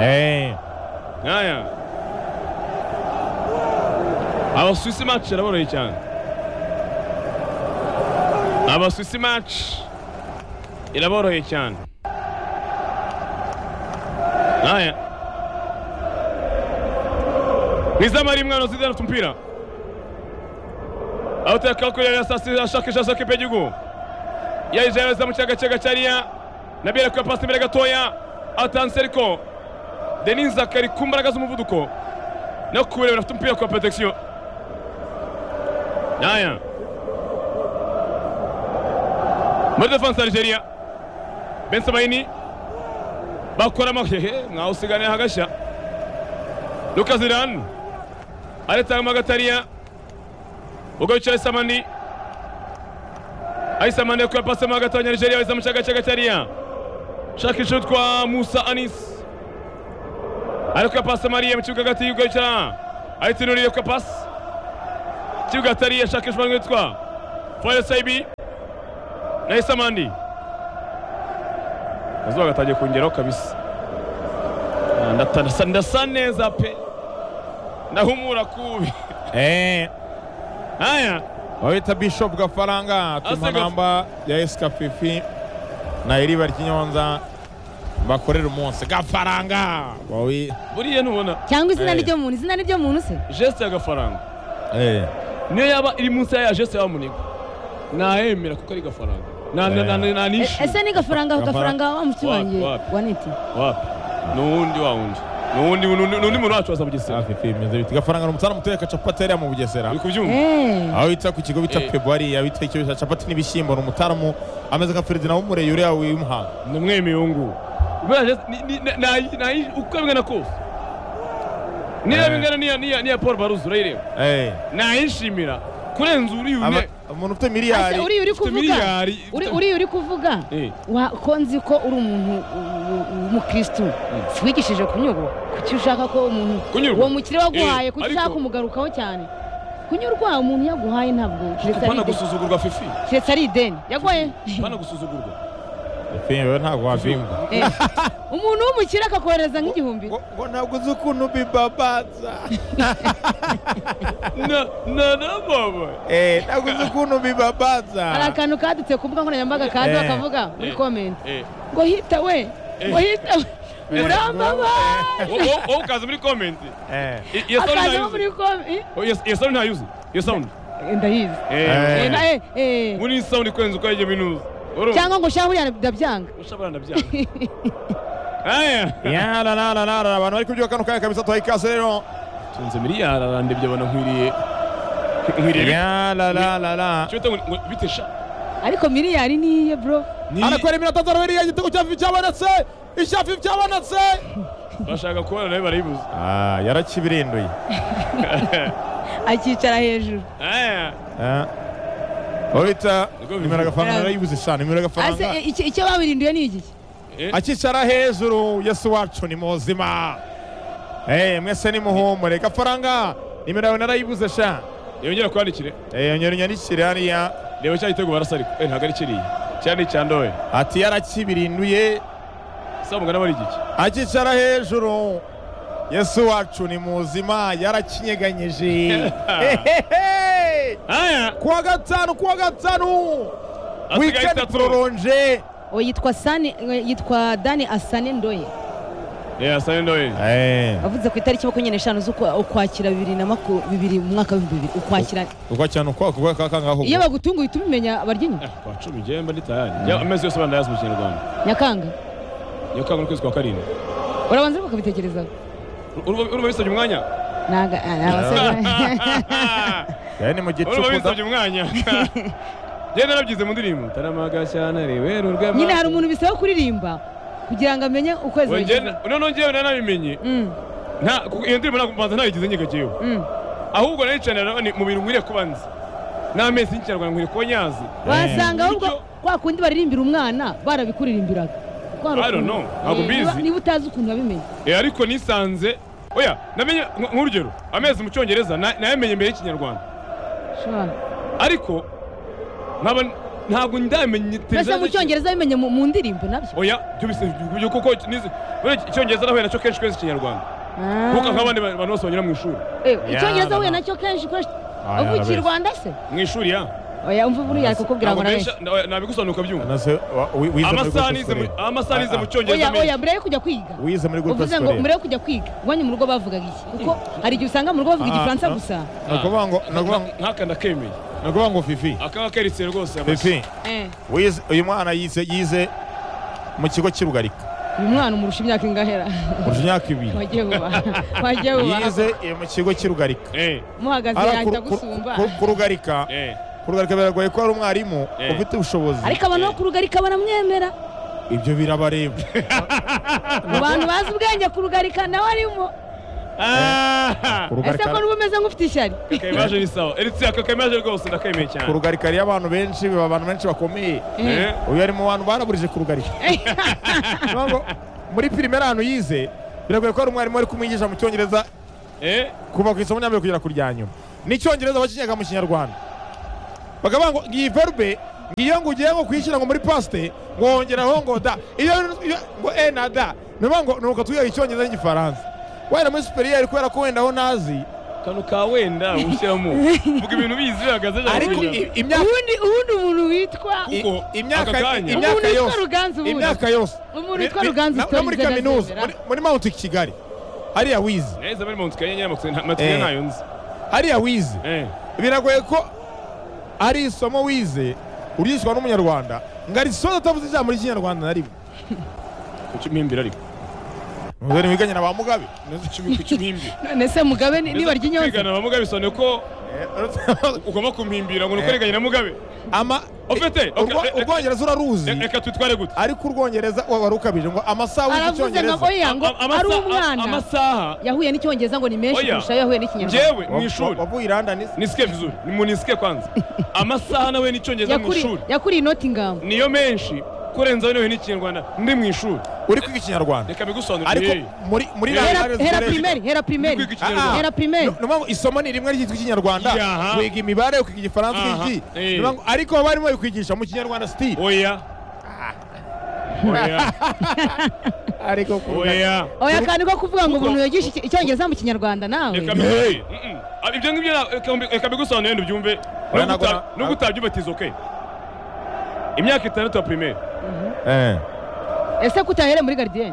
Eh, haya abasuwisi maci araboroye cyane abasuwisi maci iraboroye cyane haya nizamara imwana zidana tumupira aho utakakurira ya sasi ashakisha sokepe y'igihugu yayijereza mu cyaga cyaga cyariya nabere kuya pasi imbere gatoya atanse ariko Denis Zakari ku mbaraga z'umuvuduko no kurebera afite umupira kwa protection Naya muri defense Algeria Benson Baini bakora amahehe mwaho usiganiye hagashya Lucas Iran aretanga magatariya ubwo yicaye Samani Aisamani yakuye pasi mo hagati Nigeria weza mu cyaga cy'agatariya shakisha utwa Musa Anis ariko pasi mariya mu kibuga hagati y'ubwo yicara ayitinuriye ko pasi ikibuga atari yashakishwa n'uwitwa foyere sayibi na isamandi akazuba gatangiye kongeraho kabisa Ah, ndata- ndasa- ndasa neza pe ndahumura kubi eh, haya babita bishop gafaranga tuma Asega- namba ya esikafifi na iriba ry'inyonza bakorera umunsi gafaranga bawi buriya ntubona cyangwa izina Eh. ry'umuntu izina ry'umuntu se jesite y'agafaranga eh, niyo yaba iri munsi ya jesite yaba munigo nayemera kuko ari gafaranga Na- na- na- na- E- nanishima ese ni gafaranga Gafaranga. gafaranga wa muti Wapi, wanjye wapi? waniti wapi ni uwundi wa wundi n'undi n'undi muntu wacu waza bugesera hafi fimeza biti gafaranga n'umutana mutereka capati hariya mu bugesera uri kubyumva Eh. aho bita ku kigo bita Eh. pebo hariya bita icyo bita capati n'ibishyimbo ni umutaramu ameze nka feridina w'umureyure yawe w'imuhanga namwe miyungu Bwana, ni- ni- na- na- na- uko bingana kose niba Eh. bingana n'iya- n'iya n'iya paul baruzi urayireba Eh, nayishimira kurenza uriya aba- une umuntu ufite Ase, miliyari uri uri kuvuga miliyari uri uri uri kuvuga Eh. Wa- ko nzi ko uri umuntu u- u- w'umukristu wigishije kunyurwa kuki ushaka ko umuntu Kunyurwa? uwo mukire waguhaye Eh, kuki ariko- ushaka kumugarukaho cyane kunyurwa umuntu yaguhaye ntabwo keretse ari pana ideni. gusuzugurwa fifi keretse ari ideni yaguhaye pana gusuzugurwa fimeza ntabwo wabyumva Eh. umuntu w'umukire akakohereza nk'igihumbi ngo ntabwo uzi ukuntu bibabaza na na na baba Eh, ntabwo uzi ukuntu bibabaza hari akantu kadutse ku mbuga nkoranyambaga kandi Eh. bakavuga muri Eh. komenti eh ngo hita we ngo hita we murambaba wowe wowe ukaza muri comment Eh, I- iyo sound akaza ntayuzi muri komenti Oh, iyo- iyo sound ntayuzi iyo sound ndayizi Eh. Eh, na- eh, eh. muri iyi sound kurenza uko yajya minuza urumva cyangwa ngo ushahurira ndabyanga ushabara ndabyanga aya yara nara nara abantu bari kubyuka kano kanya kabisa tuhaye ikaze rero tunze miliyari arandebye abona nkwiriye nkwiriye yara nara nara cyo bitesha ariko miliyari niye bro anakwera iminota atatu arabiri igitego cya fifi cyabonetse icya fifi cyabonetse bashaka kubona nawe barayibuze Ah, yarakibirinduye akicara hejuru aya Ah. Uwo bita Niko nimero agafaranga yarayibuze cyane nimero ase agafaranga eh, icyo- icyo babirinduye ni iki akicara hejuru yesu wacu ni muzima Eh, mwese nimuhumure gafaranga nimero yawe narayibuze sha yongera kwandikire Eh, nyura unyandikire hariya reba cya gitego barasa ariko eh ntabwo ari kiriya cyane icyandoye ati yarakibirinduye saa mugana bari igiki akicara hejuru yesu wacu ni muzima yarakinyeganyeje Hehehe! aya kuwa gatanu kuwa gatanu asigaye wikendi itatu pororonje uwo yitwa sani eh, yitwa dani asane ndoye ya saa ndoye avuze ku itariki makumyabiri n'eshanu z'ukwakira bibiri na maku bibiri mu mwaka w'ibihumbi bibiri ukwakira uko cyane uko kuko kakangaho iyo bagutunguye uhita ubimenya barya inyuma kwa cumi njyewe mba ndi tayari njya amezi yose bandayazi mu kinyarwanda nyakanga nyakanga n'ukwezi kwa karindwi urabanza bakabitekerezaho Urumva- urumva bisabye umwanya ntago yari ni mu urumva gicuku bisabye umwanya njyewe narabyize mu ndirimbo taramaga cyane ribera urwema nyine hari umuntu bisaba kuririmba kugira ngo amenye ukwezi Oya, njyewe bigeze na- noneho njyewe nanabimenye Mm, nta kuko iyo ndirimbo ntabwo mbanza nayigize nyigagiyeho mm. ahubwo nayicanira ni mu bintu nkwiriye kuba nzi n'amezi y'ikinyarwanda nkwiriye kuba nyazi wasanga ahubwo Bityo- kwa kundi baririmbira umwana barabikuririmbiraga Kwa I don't rukundo. know, ntabwo Eh, mbizi. niba- niba utazi ukuntu wabimenya Eh, ariko nisanze oya namenye nk- nk'urugero amezi mu cyongereza na- nayamenye mbere y'ikinyarwanda Shobora. ariko nkaba ntabwo ndamenye mbese tereza- mu cyongereza bimenye mu mu ndirimbo nabyo oya byo bisa- byo kuko nizi- buriya icyongereza nahuye nacyo kenshi kenshi ikinyarwanda Ah. kuko nk'abandi ba- bantu bose banyura mu ishuri Eh, Ya, icyongereza no, huye no. nacyo kenshi ukoresha Ah, ya, avukiye bese. i rwanda se mu ishuri ya oya umva buriya ari kukubwira ntabwo ngo arabeshya benshi- oya, nabigusobanura ukabyumva amasaha nize mu- amasaha amasaha nize mu cyongereza oya oya menshi mbere yo kujya kwiga wize muri groupe uvuze ngo mbere scolaire yo kujya kwiga iwanyu mu rugo bavugaga iki kuko hari igihe usanga mu rugo bavuga Ah, igifaransa ah. gusa ni ukuvuga ngo ni ukuvuga ngo- nk'aka ndakemeye ni ukuvuga ngo fifi akaba keritse rwose amashyi. fifi Eh, wize uyu mwana yize yize mu kigo cy'urugarika uyu mwana umurusha imyaka ingahera kurusha imyaka ibiri wagiye bubaha wagiye bubaha yize eh, mu kigo cy'urugarika Eh, muhagaze Ara yahita ku- ku- gusumba ku- ku rugarika eh. ku rugarika biragoye ko hari umwarimu Eh. ufite ubushobozi ariko abantu bo ku rugarika baramwemera ibyo birabareba mu bantu bazi ubwenge ku rugarika nawe arimo Ah! Ku ese rugarika- ko n'uba umeze nk'ufite ishyari Kakayamaje ni sawa eritse akakayamaje rwose ndakemeye ku cyane rugarika hariyo abantu benshi biba abantu benshi bakomeye Eh. uyu ari mu bantu baraburije ku rugarika Ni ukuvuga ngo muri pirimeri ahantu yize biragoye ko hari umwarimu wari kumwigisha mu cyongereza Eh, kuva ku isomo rya mbere kugera ku rya nyuma n'icyongereza bakinyaga mu kinyarwanda bakavuga ngo iyi verbe ngiyo ngo ugiye nko kuyishyira ngo muri pasite ngo wongeraho ngo da iyo iyo- ngo e na da ni ukuvuga ngo ni uko tuyiha icyongereza n'igifaransa wenda muri superiya kubera ko wenda aho ntazi kano ka wenda ushyiramo vuga ibintu bizi bihagaze ijambo ariko rijambo. i- imyaka ubundi ubundi umuntu witwa Kuko i- imyaka aka kanya- imyaka umuntu witwa yose. ruganzu ubundi imyaka yose Umuntu Ni- witwa ni- Ruganzu na- no muri Stories kaminuza arazemera. muri- muri mawuti kigali hariya wize nahise muri Mount Kenya nyine amatsiko nta- amatsiko Eh. ntayo nzi hariya wize Eh, biragoye ko ari isomo wize uryishywa n'umunyarwanda ngo arisoza atavuze ijambo ry'ikinyarwanda na rimwe kuki umpindura ariko muzere mwiganye na ba mugabe neza icumi ku kibimbi none se mugabe ni- nibarya inyonze kwigana ba mugabe bisobanuye ko ugomba kumpimbira ngo ni uko riganye na mugabe ama Ufite, Urwo- okay, reka- urwongereza uraruzi reka twitware gute ariko urwongereza wari ukabije ngo amasaha wiga aravuze nka icyongereza oya ngo Am- amasa- ari umwana amasaha yahuye n'icyongereza ngo ni menshi Oya. kurusha ayo yahuye n'ikinyarwanda njyewe mu ishuri wavuye i London se? nisike vizuri munisike kwanza amasaha nawe n'icyongereza mu Yakuri- ishuri yakuriye inoti ingamba niyo menshi kurenzaho nawe n'ikinyarwanda ndi mu ishuri uri kwiga ikinyarwanda reka ariko bigosobanurire hey. muri muri Hera- London hera zikoreshwa. primeri hera primeri Kwiga Ah, ah. ikinyarwanda Era primeri. Ni- ni ukuvuga ngo isomo ni rimwe ryitwa ikinyarwanda Yaha. wiga imibare ukiga igifaransa Aha, ukiga iki eh. Ni ukuvuga ngo- ariko baba barimo babikwigisha mu kinyarwanda sitiri oya oya ariko oya oya kandi ko kuvuga ngo umuntu yigisha iki- icyongereza mu kinyarwanda nawe Reka mbi- Mm-mm. Ah, ibyo ngibyo na- reka mbi- reka bigusobanurire wenda ubyumve Oya, ntabwo N'uguta- na- n'ubwo utabyubatiza okay imyaka itandatu ya primaire eh ese kutahere muri garidiyeni